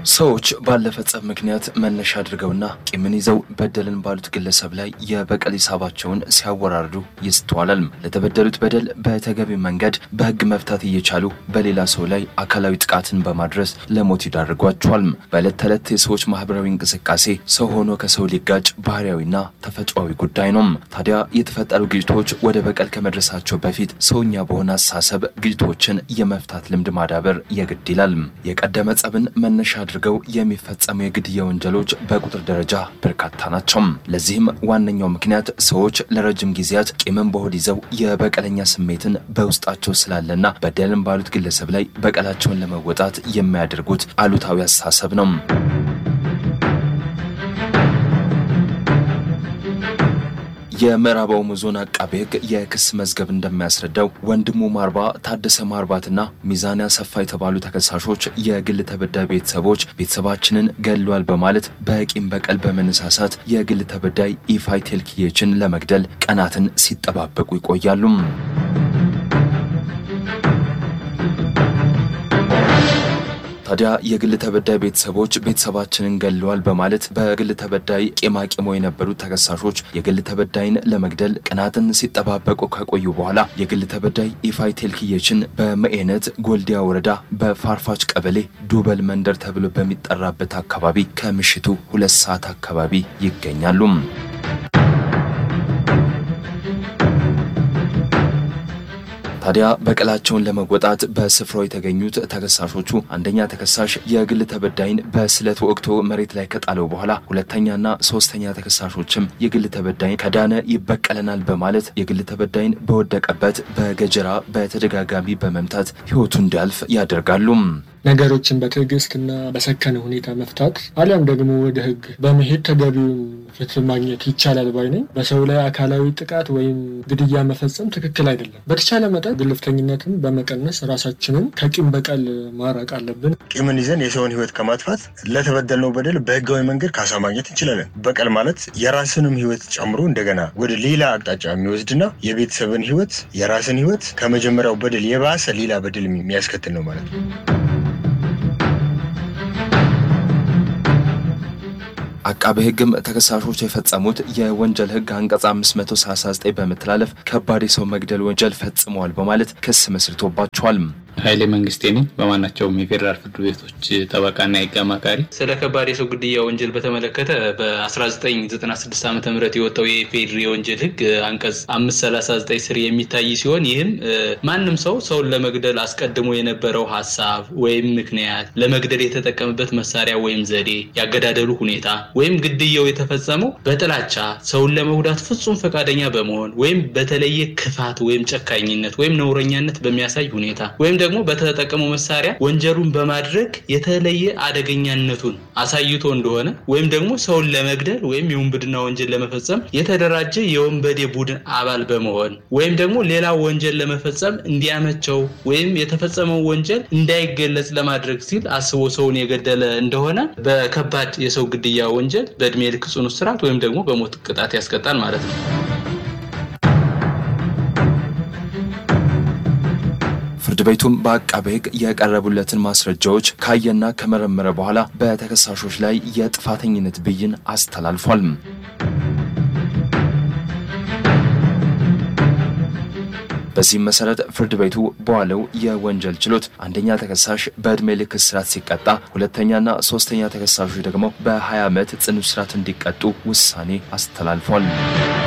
ሰዎች ባለፈ ጸብ ምክንያት መነሻ አድርገውና ቂምን ይዘው በደልን ባሉት ግለሰብ ላይ የበቀል ሂሳባቸውን ሲያወራርዱ ይስተዋላል። ለተበደሉት በደል በተገቢ መንገድ በሕግ መፍታት እየቻሉ በሌላ ሰው ላይ አካላዊ ጥቃትን በማድረስ ለሞት ይዳርጓቸዋል። በዕለት ተዕለት የሰዎች ማህበራዊ እንቅስቃሴ ሰው ሆኖ ከሰው ሊጋጭ ባህሪያዊና ተፈጥሯዊ ጉዳይ ነው። ታዲያ የተፈጠሩ ግጭቶች ወደ በቀል ከመድረሳቸው በፊት ሰውኛ በሆነ አስተሳሰብ ግጭቶችን የመፍታት ልምድ ማዳበር የግድ ይላል። የቀደመ ጸብን መነሻ አድርገው የሚፈጸሙ የግድያ ወንጀሎች በቁጥር ደረጃ በርካታ ናቸው። ለዚህም ዋነኛው ምክንያት ሰዎች ለረጅም ጊዜያት ቂምን በሆድ ይዘው የበቀለኛ ስሜትን በውስጣቸው ስላለና በደልን ባሉት ግለሰብ ላይ በቀላቸውን ለመወጣት የሚያደርጉት አሉታዊ አስተሳሰብ ነው። የምዕራብ ኦሞ ዞን አቃቤ ሕግ የክስ መዝገብ እንደሚያስረዳው ወንድሙ ማርባ፣ ታደሰ ማርባትና ሚዛን አሰፋ የተባሉ ተከሳሾች የግል ተበዳይ ቤተሰቦች ቤተሰባችንን ገድሏል በማለት በቂም በቀል በመነሳሳት የግል ተበዳይ ኢፋይ ቴልክዬችን ለመግደል ቀናትን ሲጠባበቁ ይቆያሉ። ታዲያ የግል ተበዳይ ቤተሰቦች ቤተሰባችንን ገድለዋል በማለት በግል ተበዳይ ቄማቄሞ የነበሩት ተከሳሾች የግል ተበዳይን ለመግደል ቀናትን ሲጠባበቁ ከቆዩ በኋላ የግል ተበዳይ ኢፋይ ቴልክዬችን በመኤነት ጎልዲያ ወረዳ በፋርፋች ቀበሌ ዱበል መንደር ተብሎ በሚጠራበት አካባቢ ከምሽቱ ሁለት ሰዓት አካባቢ ይገኛሉ። ታዲያ በቀላቸውን ለመወጣት በስፍራው የተገኙት ተከሳሾቹ አንደኛ ተከሳሽ የግል ተበዳይን በስለት ወቅቶ መሬት ላይ ከጣለው በኋላ ሁለተኛና ሶስተኛ ተከሳሾችም የግል ተበዳይን ከዳነ ይበቀለናል በማለት የግል ተበዳይን በወደቀበት በገጀራ በተደጋጋሚ በመምታት ሕይወቱ እንዲያልፍ ያደርጋሉ። ነገሮችን በትዕግስትና በሰከነ ሁኔታ መፍታት አሊያም ደግሞ ወደ ሕግ በመሄድ ተገቢውን ፍትህ ማግኘት ይቻላል ባይ ነኝ። በሰው ላይ አካላዊ ጥቃት ወይም ግድያ መፈጸም ትክክል አይደለም። በተቻለ መጠን ግልፍተኝነትን በመቀነስ ራሳችንን ከቂም በቀል ማራቅ አለብን። ቂምን ይዘን የሰውን ሕይወት ከማጥፋት ለተበደልነው በደል በህጋዊ መንገድ ካሳ ማግኘት እንችላለን። በቀል ማለት የራስንም ሕይወት ጨምሮ እንደገና ወደ ሌላ አቅጣጫ የሚወስድና የቤተሰብን ሕይወት የራስን ሕይወት ከመጀመሪያው በደል የባሰ ሌላ በደል የሚያስከትል ነው ማለት ነው። አቃቤ ሕግም ተከሳሾች የፈጸሙት የወንጀል ሕግ አንቀጽ 539 በመተላለፍ ከባድ የሰው መግደል ወንጀል ፈጽመዋል በማለት ክስ መስርቶባቸዋል። ኃይሌ መንግስቴ ነኝ። በማናቸውም የፌዴራል ፍርድ ቤቶች ጠበቃና የህግ አማካሪ። ስለ ከባድ የሰው ግድያ ወንጀል በተመለከተ በ1996 ዓ ም የወጣው የፌዴሪ የወንጀል ህግ አንቀጽ 539 ስር የሚታይ ሲሆን ይህም ማንም ሰው ሰውን ለመግደል አስቀድሞ የነበረው ሀሳብ ወይም ምክንያት፣ ለመግደል የተጠቀምበት መሳሪያ ወይም ዘዴ፣ ያገዳደሉ ሁኔታ ወይም ግድያው የተፈጸመው በጥላቻ ሰውን ለመጉዳት ፍጹም ፈቃደኛ በመሆን ወይም በተለየ ክፋት ወይም ጨካኝነት ወይም ነውረኛነት በሚያሳይ ሁኔታ ወይም ደግሞ በተጠቀመው መሳሪያ ወንጀሉን በማድረግ የተለየ አደገኛነቱን አሳይቶ እንደሆነ ወይም ደግሞ ሰውን ለመግደል ወይም የውንብድና ወንጀል ለመፈጸም የተደራጀ የወንበዴ ቡድን አባል በመሆን ወይም ደግሞ ሌላ ወንጀል ለመፈጸም እንዲያመቸው ወይም የተፈጸመው ወንጀል እንዳይገለጽ ለማድረግ ሲል አስቦ ሰውን የገደለ እንደሆነ በከባድ የሰው ግድያ ወንጀል በእድሜ ልክ ጽኑ እስራት ወይም ደግሞ በሞት ቅጣት ያስቀጣል ማለት ነው። ፍርድ ቤቱም በአቃቤ ሕግ የቀረቡለትን ማስረጃዎች ካየና ከመረመረ በኋላ በተከሳሾች ላይ የጥፋተኝነት ብይን አስተላልፏል። በዚህም መሰረት ፍርድ ቤቱ በዋለው የወንጀል ችሎት አንደኛ ተከሳሽ በዕድሜ ልክ እስራት ሲቀጣ፣ ሁለተኛና ሶስተኛ ተከሳሾች ደግሞ በ20 ዓመት ጽኑ እስራት እንዲቀጡ ውሳኔ አስተላልፏል።